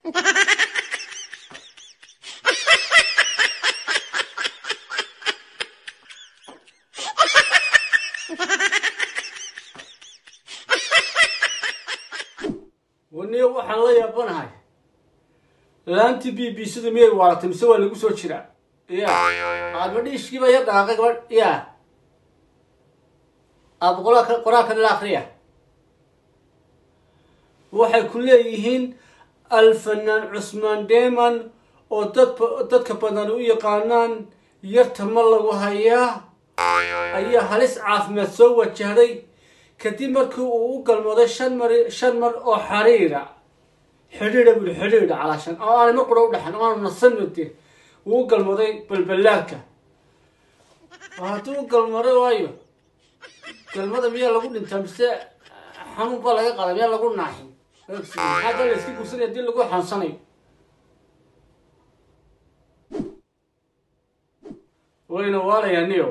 waniyo waxaan la yaabanahay laantii b b sida miyay waaratay mise waa lagu soo jiraa ya aadma dhiishkiiba ya dhaqaaqay gabadh ya aad qolaa qoraalka nala akriya waxay ku leeyihiin alfanaan cusmaan deman oo dad dadka badan u yaqaanaan yarta ma lagu hayaa ayaa halis caafimaad soo wajahday kadib markii uu u galmooday shan mar shan mar oo xariira xidhiidha buli xidhiidha calaashan oo aanay mar qura u dhexan oo aanu nasan made wuu u galmooday balballaarka hadduu u galmaday waayo galmada miyaa lagu dhintaa mise xanuun baa laga qaada miyaa lagu naaxin maxaa la iska gursanaya hadii lagu xanuunsanayo wayna waalayaa niyo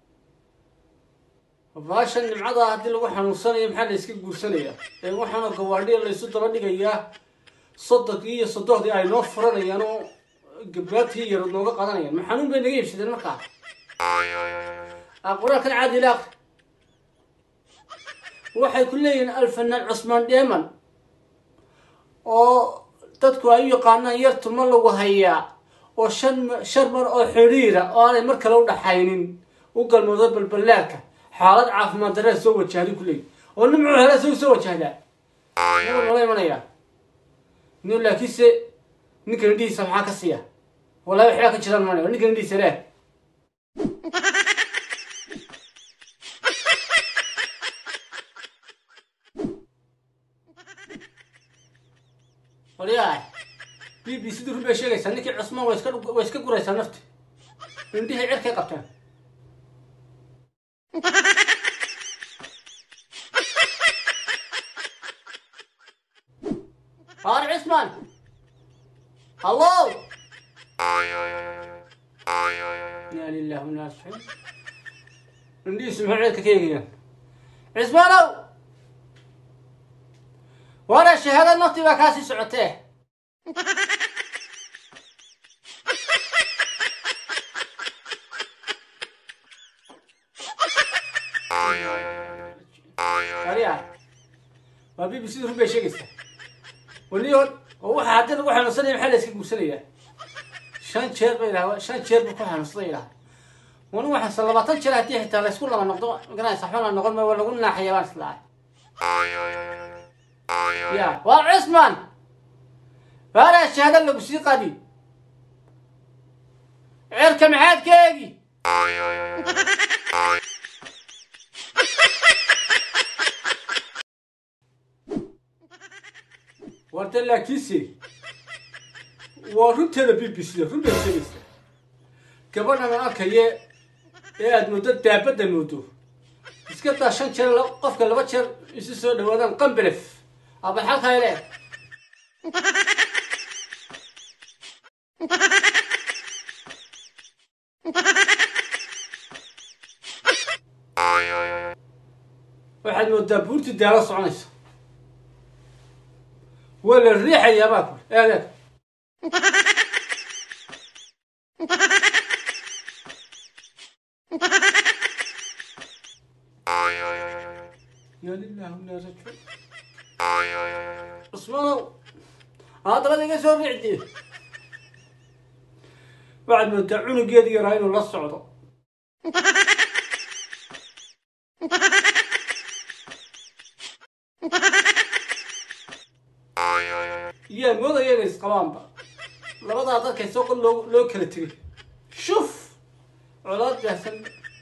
baashan nimcada haddii lagu xanuunsanayo maxaa la iska guursanaya ee waxaanoo gawaadhiya laysu daba dhigayaa sodonkii iyo sodohdii ay noo furanayaan oo gabaatii yar nooga qadanayaan ma xanuun bay naga iibsadeen markaa qoraalkan caadi ila aqri waxay ku leeyihiin alfanaan cusmaan dheeman oo dadku ay u yaqaanaan yartu ma lagu hayaa oo shan shan mar oo xidhiira oo aanay mar kale u dhaxaynin u galmoodo balballaarka xaalad caafimaad daree soo wajahday ku leeyihi oo nimcu hele isagu soo wajahdaa naba noola imanayaa no laakiinse ninka indhihiisa maxaa ka siiya wallahi waxbaa ka jiraan manaya ninka indhihiisa leh walyahay b b c du run bay sheegaysaa ninkii cusmaan way iska way iska guraysaa nafti indhihii cirkay qabteen Har Cusmaan hallo yaa lilah inaa rajicuun indhihiisu maxay ceedka ka eegayaan cismaanow waana shahaada naftii baa kaasii socotee ariya waa b b c run bay sheegaysaa waliyo oo waxa haddii lagu xanuunsanaya maxaa la iska guursanayaa shan jeer bay idhaha shan jeer buu ku xanuunsaday idhaha wani waxaase labaatan jeer haddii xitaa laysku laba noqdo maganaysa waxba la noqon ma waa lagu naaxaya baan islahay ya waa cusman waana shahaada lagu sii qadi cirka maxaad ka eegi warta laakiinse waa runteeda b b c da run bay sheegaysaa gabadhan aan arkaye ee aada muddo daabadda moodo iska daa shan jeer qofka laba jeer isu soo dhawaadaan qambelef aba xalkaa le waxaad moodaa buurtii daalo soconaysa waa la riixayaa baa kule eeg eeg yaa lilah inaa rajicuun cusmaanow haddaba iga soo riicdi waxaad moodaa cunugeedii yaraa inuu la socdo yaa moodaya inay isqabaanba labadaa dadkay soo qod loo loo kala tegay shuf colaad baahsan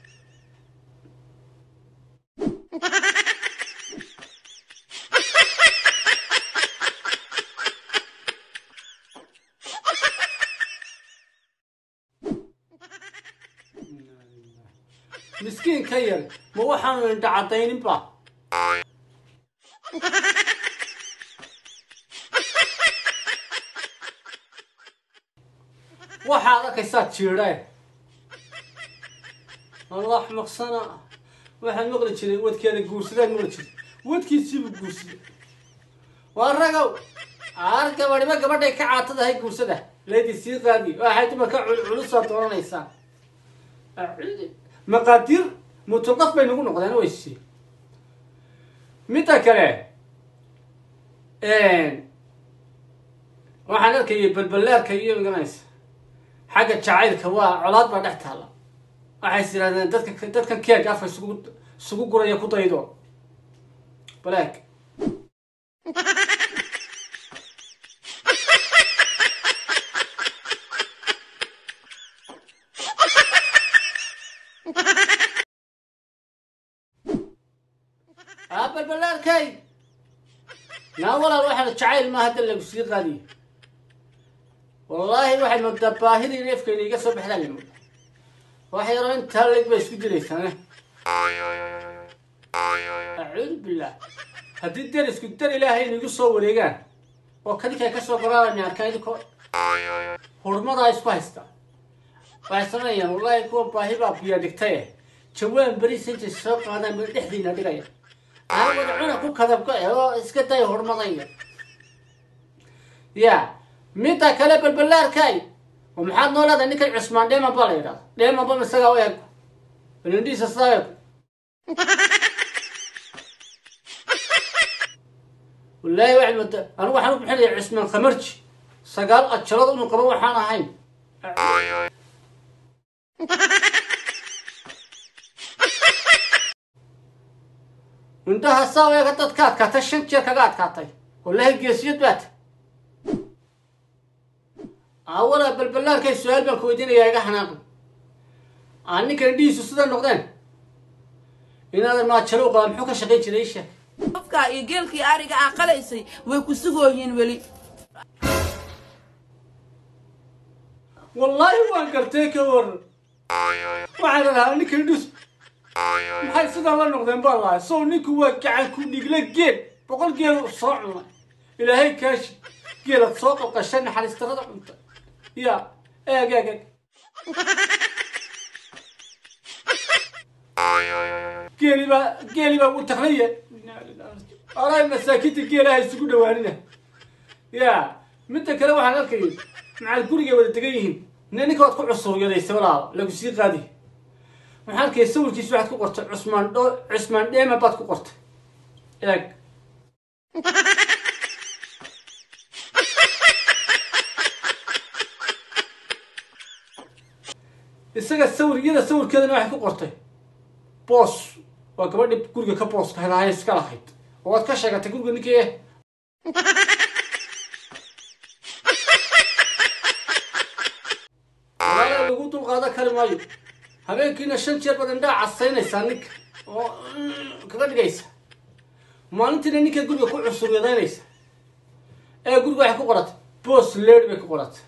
miskiin ka yar ma waxaanu indha caddayninba waxaad arkaysaa jiidheen allah maqsana waxaan maqli jiray wadkeeda guursadaan maqli jiray wadkiisiibuu guursaday waa ragow aar gabadhiba gabadhay ka caatadahay guursada leydi sii qaadi waxay dumarka culusaa dooranaysaa maqaadiir mutulqaf bay nagu noqdeen weysi midda kale waxaan arkayay balbalaarka iyo garanaysa xagga jacaylka waa colaad baa dhex taalla waxays yidhahdeen dadka dadkan keeg afa isugu isugu guraya ku daydo balaag aa balbalaarkay naa walaal waxaan jacayl ma hadda lagu sii qaadiyo wallaahi waxaad moodaa baahidii neefkayna iga soo baxdaan imo wax yaroo intaa leg bay isku jiraysaane acuudu billah haddii der isku dar ilaahay inagu soo wareegaan oo kadinkaa ka soo goraarana arkaan idinkoo hurmadaa isku haysta waxay sameynayaan wallaahi kuwa baahi baa biya dhigtaye jawaan beriis intay soo qaadaan bay dhexdiina dhigaya aawada cuna ku kadabka oo iska day hurmadaya ya midda kale balbalaarkay oo maxaad noo leedahay ninkan cusmaan dheeman baa la yidhahda dheeman ba isagaa u eg balindhiisa sidaa eg wallaahi waxay moodaa anigu waxaan u bixinaya cusmaan khamarji sagaal ajalood inuu qabo waxaan ahayn indhaha saa u eega dad ka adkaatay shan jeer kaga adkaatay wallaahi geesiyad baata awalaa balbalaarkay su-aal baan ku weydiinayaa iga xanaaqi aa ninkan indhihiisu sida noqdeen inaadan maajalo u qaba muxuu ka shaqayn jiray isha qofka iyo geelkii ariga aa qalaysay way ku sugooyiin weli wallaahi waan gartay ka waran waxaan lahaa ninkan indhihiisu maxay sidan la noqdeen baa lahay sow ninku waa gacan ku dhigle geel boqol geel soo cunay ilaahay kaashi geelad soo qalqashay naxariistarada cunta ya eeg eeg eeg geeli baa geeli baa u taqnaya aray masaakiinta geelaha isugu dhawaanina ya midda kale waxaan arkayay macal gurigay wada degan yihiin ne ninka waad ku cusuryadaysa walaal lagu sii qaadi waxaan arkayay sawirkiisa waxaad ku qortay cusmaan dho cusmaan dheema baad ku qortay eeg isaga sawir iyada sawirkeedana waxay ku qortay boos waa gabadhi guriga ka booska helahay iska lahayd oo waad ka sheegatay guriga ninkii walaala lagu dulqaadan kari maayo habeenkiina shan jeer baad indhaa casaynaysaa ninka oo kaga dhigaysa maalintiina ninka guriga ku cusuryadaynaysa ee guriga waxay ku qoratay boos leed bay ku qoratay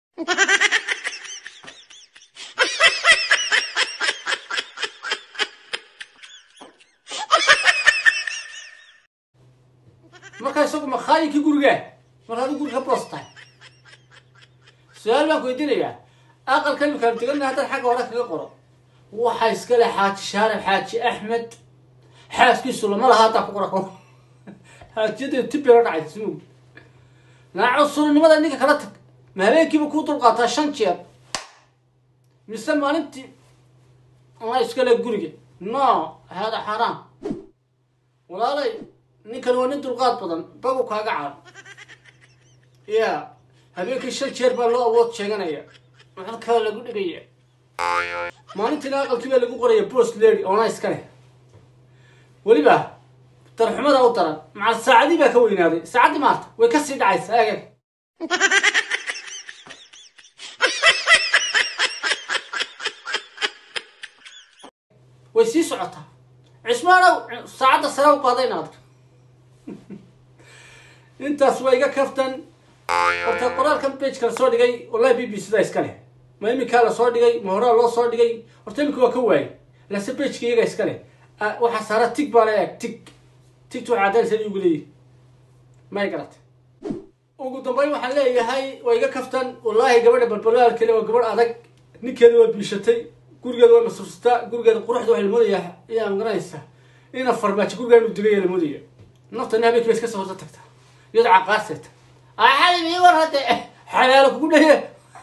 markaa isagu makaayinkii gurigaa mar hadduu guriga ka boos tahay su-aal baan ku weydiinayaa aqalka imikaanu deganna haddaad xagga hore kaga qoro waxaa iska leh xaaji shaarif xaaji axmed xaaskiisu lama laha haddaa ku qora ko xaajiyadda tibay la dhacay smug naaco surinimada ninka kala tag ma habeenkiiba kuu dulqaataa shan jeer mise maalintii ama iska leh guriga no hada xaaraam walaalay ninkan waa nin dulqaad badan bagu kaaga caaran ya habeenkii shan jeer baa loo awood sheeganaya halkaa lagu dhigaya maalintiina aqalkii baa lagu qoraya boos lady oona iska leh weliba darxumada u daran macal saacadii baa ka weynaaday saacaddii maarta way ka sii dhacaysaa eeg eeg way sii socotaa cismaanow saacadda sare u qaadayna adka intaas waa iga kaftan horta qoraalkan bage la soo dhigay wallahi b b c da iska leh ma iminkaa lasoo dhigay ma horaa loo soo dhigay horta iminka waa ka waayay lase bageka iyaga iska leh waxaa saara tig baa la eeg tig tigtu waxay caddaynaysa igu leeyihi may garata ugu dambeyn waxaan leeyahay waa iga kaftan wallaahi gabadha balbalaalkale waa gabadh adag ninkeeda waa biishatay gurigeeda waa masuursataa gurigeeda quruxda waxaa la moodayaa iyaa magaranaysaa ina farmaajo gurigaa inuu digaya la moodaya naftana habeenkii ba iska soo horta tagtaa iyadoo caqaarseeta axalim ii war hadde xalaalo kugu dhaye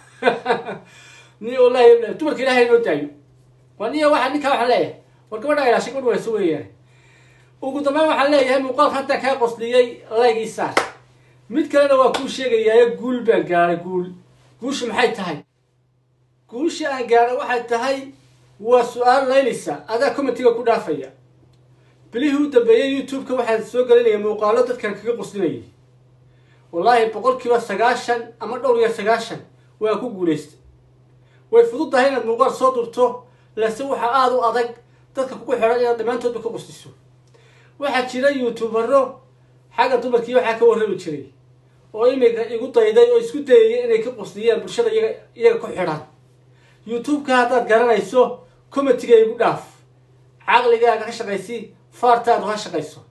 ni wallahi dumarka ilaahay noo daayo waa niya waxa ninkaa waxaan leeyahay war gabadha ilaashay gabadh wayso weeyaan ugu dambeyn waxaan leeyahay muuqaalka hadda kaa qosliyey laygii saar mid kalena waa kuu sheegayaayo guul baan gaaray guul guusha maxay tahay guusha aan gaaray waxay tahay waa su-aal laynaysa adaa commentiga ku dhaafaya bilihii u dambeeyey youtube-ka waxaa soo gelinaya muuqaalo dadkan kaga qoslinayay wallaahi boqolkiiba sagaashan ama dhowr iyo sagaashan waa ku guulaystay way fudud tahay inaad muuqaal soo durto lase waxaa aada u adag dadka kugu xidhan inaad dhammaantoodba ka qosliso waxaa jira youtubero xagga dumarkii waxaa ka warrami jiray oo imika igu dayday oo isku dayaya inay ka qosliyaan bulshada iyaga iyaga ku xidhan youtube-ka haddaad garanayso commentiga igu dhaaf caqligaaga ka shaqaysi faartaadu ha shaqayso